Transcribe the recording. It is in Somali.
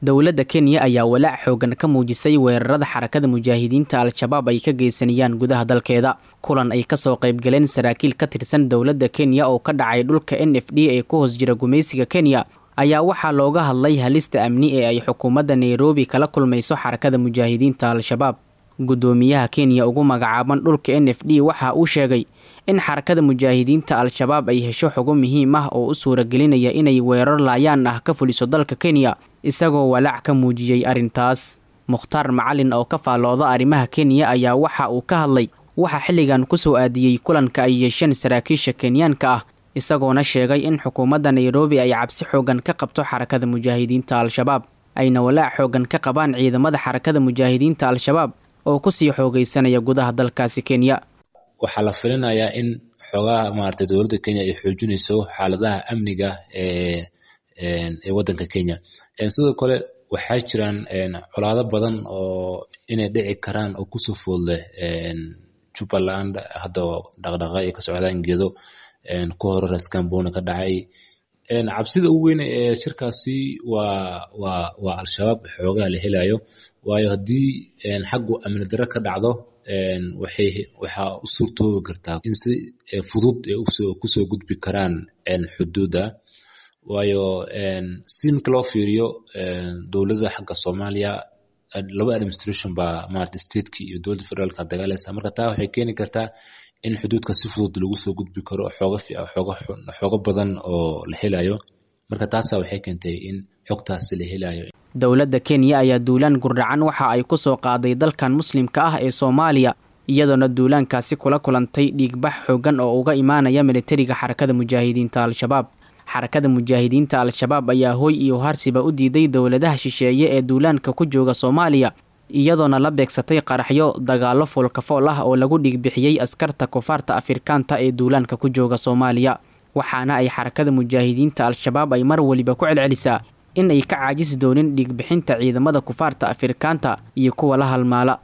dowladda kenya ayaa walaac xoogan ka muujisay weerarada xarakada mujaahidiinta al-shabaab ay ka geysanayaan gudaha dalkeeda kulan ay kasoo qaybgaleen saraakiil ka tirsan dowladda kenya oo ka dhacay dhulka n f d ee ku hoos jira gumaysiga kenya ayaa waxaa looga hadlay halista amni ee ay xukuumadda nairobi kala kulmayso xarakada mujaahidiinta al-shabaab guddoomiyaha kenya ugu magacaaban dhulka n f d waxa uu sheegay in xarakada mujaahidiinta al-shabaab ay hesho xogo muhiim ah oo u suuragelinaya inay weerar laayaan ah ka fuliso dalka kenya isagoo walaac ka muujiyey arrintaas mukhtaar macalin oo ka faallooda arrimaha kenya ayaa waxa uu ka hadlay waxa xilligan kusoo aadiyey kulanka ay yeesheen saraakiisha kenyaanka ah isagoona sheegay in xukuumadda nairobi ay cabsi xoogan ka qabto xarakada mujaahidiinta al-shabaab ayna walaac xoogan ka qabaan ciidamada xarakada mujaahidiinta al-shabaab oo kusii xoogaysanaya gudaha dalkaasi kenya waxaa la filinayaa in xoogaha maaragtay dowladda kenya ay xoojinayso xaaladaha amniga ee ee waddanka kenya sidoo kale waxaa jiraan colaado badan oo inay dhici karaan oo kusoo food leh jubbaland hadda dhaqdhaqa ay ka socdaan geedo ku hore raskambona ka dhacay cabsida ugu weyn ee shirkaasi waa waa waa al-shabaab xoogaha la helayo waayo haddii xaggu amni darro ka dhacdo waxay waxaa u suurtoobi kartaa in si fudud ay kusoo gudbi karaan xuduudda waayo si marka loo fiiriyo dowladda xagga soomaaliya laba administration baa maarata stateki iyo dowladda federaalka dagaalaysa marka taa waxay keeni kartaa in xuduudka si fudud lagu soo gudbi karo xooga xooga xooga badan oo la helayo marka taasa waxay keentay in xogtaasi la helayo dowladda kenya ayaa duulaan gurdhacan waxa ay ku soo qaaday dalkan muslimka ah ee soomaaliya iyadoona duulaankaasi kula kulantay dhiigbax xoogan oo uga imaanaya militariga xarakada mujaahidiinta al-shabaab xarakada mujaahidiinta al-shabaab ayaa hoy iyo harsiba u diiday dowladaha shisheeye ee duulaanka ku jooga soomaaliya iyadoona la beegsatay qaraxyo dagaallo foolkafool ah oo lagu dhiigbixiyey askarta kufaarta afrikaanta ee duulaanka ku jooga soomaaliya waxaana ay xarakada mujaahidiinta al-shabaab ay mar weliba ku celcelisaa in ay ka caajisi doonin dhiigbixinta ciidamada kufaarta afrikaanta iyo kuwa la halmaala